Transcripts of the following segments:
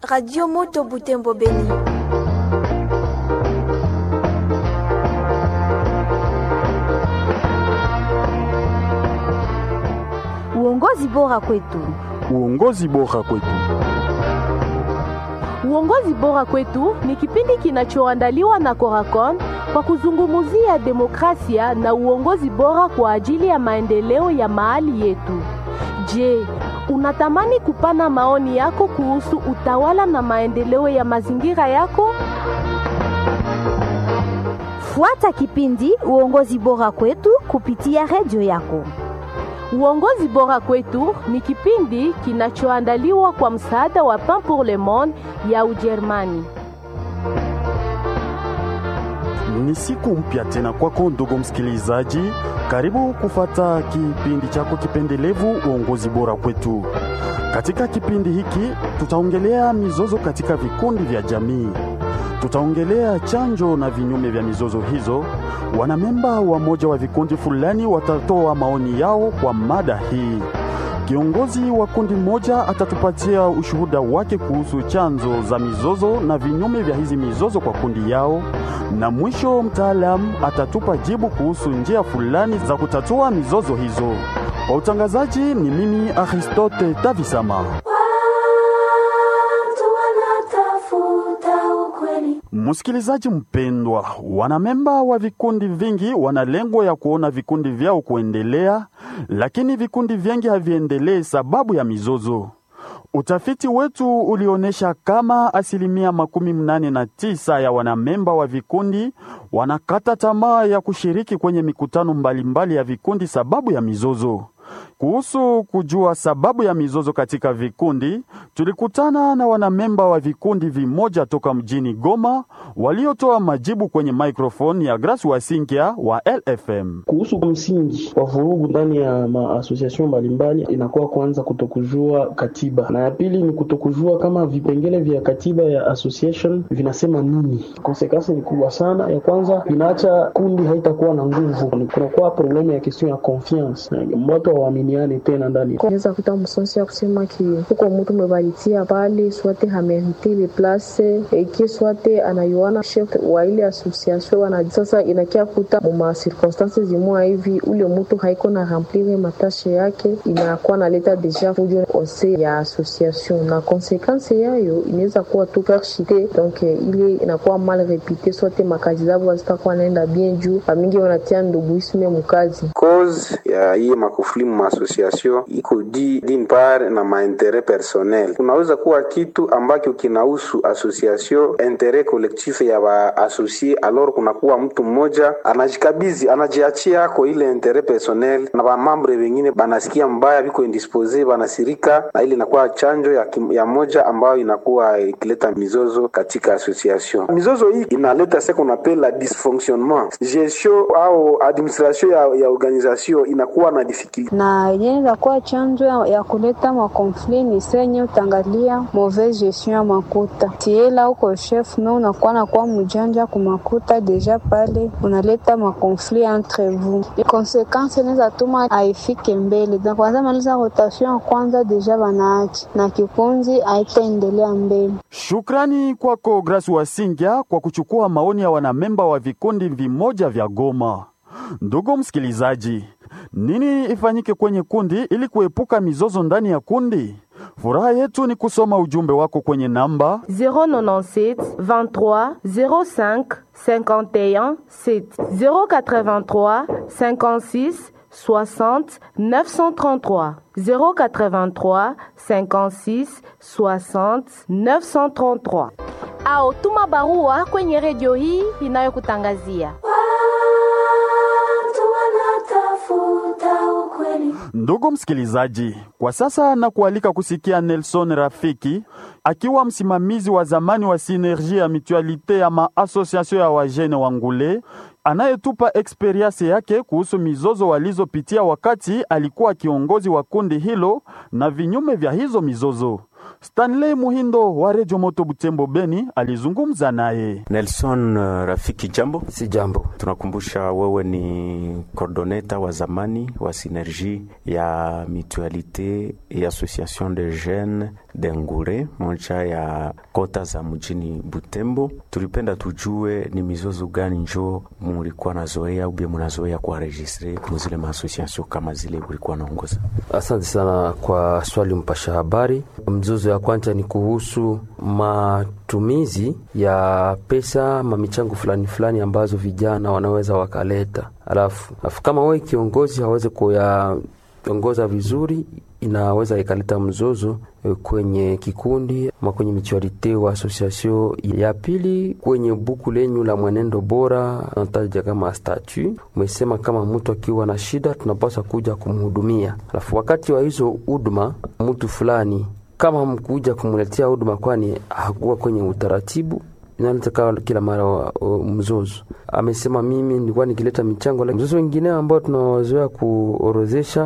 Radio Moto Butembo Beni. Uongozi bora kwetu. Uongozi bora kwetu. Uongozi bora kwetu ni kipindi kinachoandaliwa na Coracon kwa kuzungumzia demokrasia na uongozi bora kwa ajili ya maendeleo ya mahali yetu. Je, unatamani kupana maoni yako kuhusu utawala na maendeleo ya mazingira yako? Fuata kipindi Uongozi bora kwetu kupitia redio yako. Uongozi bora kwetu ni kipindi kinachoandaliwa kwa msaada wa Pain pour le Monde ya Ujerumani. Ni siku mpya tena kwako ndugu msikilizaji, karibu kufata kipindi chako kipendelevu uongozi bora kwetu. Katika kipindi hiki tutaongelea mizozo katika vikundi vya jamii, tutaongelea chanjo na vinyume vya mizozo hizo. Wanamemba wa moja wa vikundi fulani watatoa maoni yao kwa mada hii. Kiongozi wa kundi moja atatupatia ushuhuda wake kuhusu chanzo za mizozo na vinyume vya hizi mizozo kwa kundi yao, na mwisho mtaalamu atatupa jibu kuhusu njia fulani za kutatua mizozo hizo. Kwa utangazaji ni mimi Aristote Tavisama. Msikilizaji mpendwa, wanamemba wa vikundi vingi wana lengo ya kuona vikundi vyao kuendelea, lakini vikundi vingi haviendelee sababu ya mizozo. Utafiti wetu ulionyesha kama asilimia makumi mnane na tisa ya wanamemba wa vikundi wanakata tamaa ya kushiriki kwenye mikutano mbalimbali mbali ya vikundi sababu ya mizozo. Kuhusu kujua sababu ya mizozo katika vikundi, tulikutana na wanamemba wa vikundi vimoja toka mjini Goma waliotoa majibu kwenye microphone ya Grace Wasinkia wa LFM. Kuhusu msingi wa vurugu ndani ya maasosiasyon mbalimbali, inakuwa kwanza kutokujua katiba, na ya pili ni kutokujua kama vipengele vya katiba ya association vinasema nini. Konsekansi ni kubwa sana. Ya kwanza vinaacha kundi haitakuwa na nguvu, kunakuwa problemu ya question ya confiance, watu hawaminiane tena ndani. Unaweza kuta msonsi ya kusema ki huko mtu mebaritia pale swate hamerite le place eki swate anayuana chef wa ile association wana sasa, inakia kuta muma circonstances zimwa hivi ule mtu haiko na remplir matashe yake, inakuwa naleta deja fujo ose ya association, na konsekansi yayo inaweza kuwa tu perchite, donc ile inakuwa mal repite, swate makazi zabo hazitakuwa naenda bien juu pamingi wanatia nduguisme mukazi cause ya hii makufuli ma association iko di din part na mainteret personnel. Kunaweza kuwa kitu ambacho kinahusu association interet collectif ya ba associé, alors kunakuwa mtu mmoja anajikabizi anajiachia ako ile interet personnel, na ba membre wengine banasikia mbaya, biko indispose, banasirika, na ile inakuwa chanjo ya, kim, ya moja ambayo inakuwa ikileta mizozo katika association. Mizozo hii inaleta ce qu'on appelle la dysfonctionnement gestion au administration ya, ya organisation inakuwa na difficulty na yenyewe inakuwa chanzo ya, ya kuleta makonfli ni senye utangalia mauvaise gestion ya makuta tiela uko chef me unakuwa nakuwa mjanja kumakuta deja pale unaleta makonfli entre vous konsekansi inaweza tuma aifike mbele na kwanza maliza rotation ya kwanza deja banaachi na kikunzi haitaendelea mbele. Shukrani kwako Grace Wasingya kwa kuchukua maoni ya wanamemba wa vikundi vimoja vya Goma. Ndugu msikilizaji, nini ifanyike kwenye kundi ili kuepuka mizozo ndani ya kundi? Furaha yetu ni kusoma ujumbe wako kwenye namba 097 23 05 51 7 083 56 60 933 083 56 60 933 au tuma barua kwenye redio hii inayokutangazia Ndugu msikilizaji, kwa sasa na kualika kusikia Nelson Rafiki akiwa msimamizi wa zamani wa Sinergie ya Mutualite ya maasosiasio ya wajene wa Ngule anayetupa eksperiensi yake kuhusu mizozo walizopitia wakati alikuwa kiongozi wa kundi hilo na vinyume vya hizo mizozo. Stanley Muhindo wa Redio Moto Butembo Beni alizungumza naye. Nelson uh, Rafiki, jambo. Si jambo. Tunakumbusha wewe ni coordoneta wa zamani wa Synergie ya Mutualite et Association de Jeunes de Ngure, moja ya kota za mjini Butembo. Tulipenda tujue ni mizozo gani njo mulikuwa nazoea ubie munazoea kuwaregistre muzile maasociation kama zile ulikuwa naongoza? Asante sana kwa swali mpasha habari. Mzozo ya kwanza ni kuhusu matumizi ya pesa mamichango fulani fulani ambazo vijana wanaweza wakaleta, alafu alafu kama wewe kiongozi hawezi kuyaongoza vizuri, inaweza ikaleta mzozo kwenye kikundi ama kwenye michuarite wa association. Ya pili, kwenye buku lenyu la mwenendo bora nataja kama statu, umesema kama mtu akiwa na shida tunapaswa kuja kumhudumia, alafu wakati wa hizo huduma mtu fulani kama mkuja kumletea huduma, kwani hakuwa kwenye utaratibu inaleta kila mara mzozo. Amesema mimi nilikuwa nikileta michango. Mzozo wengine ambao tunawazoea kuorozesha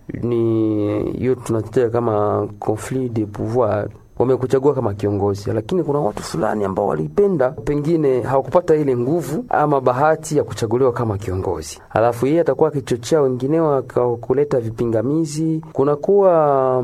ni hiyo tunatetea kama conflit de pouvoir. Wamekuchagua kama kiongozi, lakini kuna watu fulani ambao walipenda, pengine hawakupata ile nguvu ama bahati ya kuchaguliwa kama kiongozi, alafu yeye atakuwa akichochea wengineo kuleta vipingamizi, kunakuwa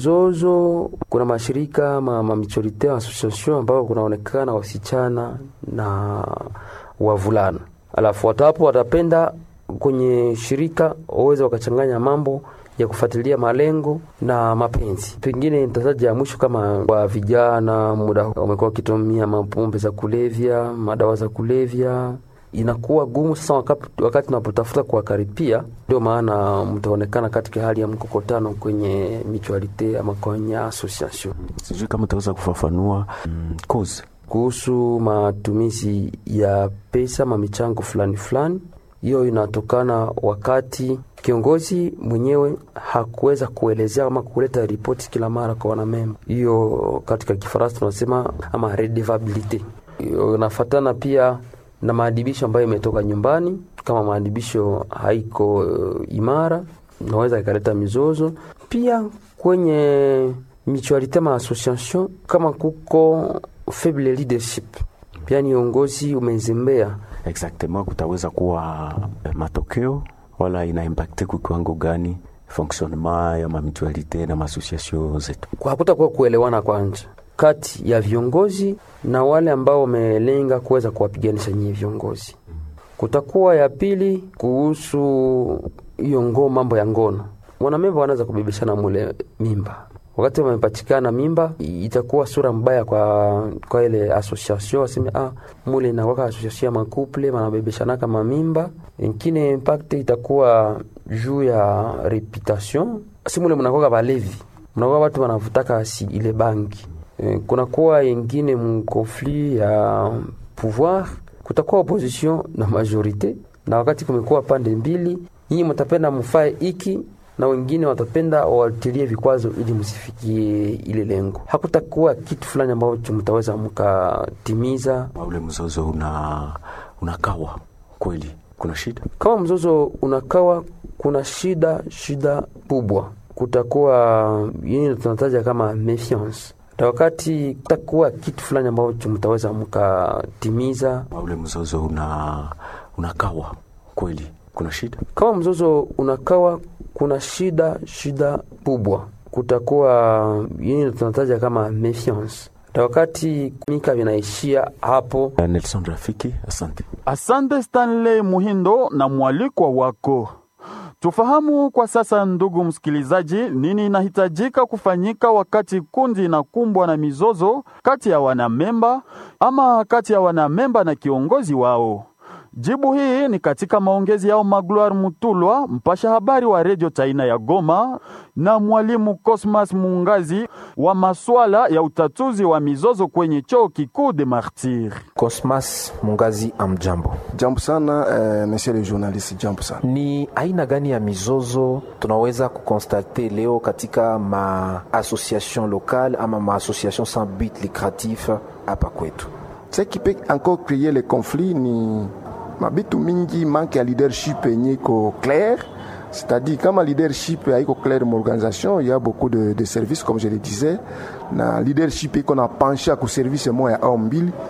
mzozo. Kuna mashirika ma, ma michorite association ambao kunaonekana wasichana na wavulana, alafu watu hapo watapenda kwenye shirika waweze wakachanganya mambo ya kufuatilia malengo na mapenzi. Pengine nitataja ya mwisho kama wa vijana, muda wamekuwa wakitumia mapombe za kulevya, madawa za kulevya, inakuwa gumu sasa wakati, wakati tunapotafuta kuwakaripia. Ndio maana mtaonekana katika hali ya mkokotano kwenye mutualite ama kwenye association. Sijui kama utaweza kufafanua mm, cause kuhusu matumizi ya pesa mamichango fulani fulani. Hiyo inatokana wakati kiongozi mwenyewe hakuweza kuelezea ama kuleta ripoti kila mara kwa wanamemba. Hiyo katika Kifaransa tunasema ama redevabilite. Inafatana pia na maadibisho ambayo imetoka nyumbani. Kama maadibisho haiko uh, imara, naweza ikaleta mizozo pia kwenye mutualite ma association. Kama kuko faible leadership, pia ni uongozi umezembea exactement, kutaweza kuwa matokeo wala ina impacte kwa kiwango gani fonctionnement ya mamitualite na maasociation zetu? Hakutakuwa kuelewana kwanza kati ya viongozi na wale ambao wamelenga kuweza kuwapiganisha nyinyi viongozi. Kutakuwa ya pili kuhusu hiyo ngoo, mambo ya ngono, wanamemba wanaweza kubebeshana mule mimba wakati wamepatikana mimba, itakuwa sura mbaya kwa kwa ile association, waseme ah, mule inakwaka association ya makuple manabebeshanaka mamimba. Ingine impact itakuwa juu ya reputation, si mule mnakwaka balevi, mnakuwa watu wanavutaka si ile bangi e, kunakuwa ingine mkonflit ya pouvoir, kutakuwa opposition na majorite, na wakati kumekuwa pande mbili, nyinyi mtapenda mfae iki na wengine watapenda watilie vikwazo ili msifikie ile lengo. Hakutakuwa kitu fulani ambacho mtaweza mkatimiza. Ule mzozo una unakawa kweli, kuna shida. Kama mzozo unakawa, kuna shida, shida kubwa. Kutakuwa yini tunataja kama méfiance na wakati kutakuwa kitu fulani ambacho mtaweza mkatimiza. Ule mzozo una unakawa kweli, kuna shida. Kama mzozo unakawa kuna shida shida kubwa. Kutakuwa yini tunataja kama méfiance na wakati mika vinaishia hapo. Nelson Rafiki, asante. Asante Stanley Muhindo na mwalikwa wako. Tufahamu kwa sasa, ndugu msikilizaji, nini inahitajika kufanyika wakati kundi inakumbwa na mizozo kati ya wanamemba ama kati ya wanamemba na kiongozi wao. Jibu hii ni katika maongezi yao Magloire Mutulwa, mpasha habari wa redio Taina ya Goma, na mwalimu Cosmas Mungazi wa maswala ya utatuzi wa mizozo kwenye chuo kikuu de Martyr. Cosmas Mungazi, amjambo. Jambo sana eh, monsieur le journaliste, jambo sana. Ni aina gani ya mizozo tunaweza kukonstate leo katika maassociation locale ama maassociation sans but lucratif hapa kwetu? Ce qui peut encore créer les conflits ni mabitu mingi, manque ya leadership yenye iko clair c'est-à-dire kama leadership haiko clair m'organisation il y a beaucoup de, de services comme je le disais na leadership iko na penche ku service moya au mbili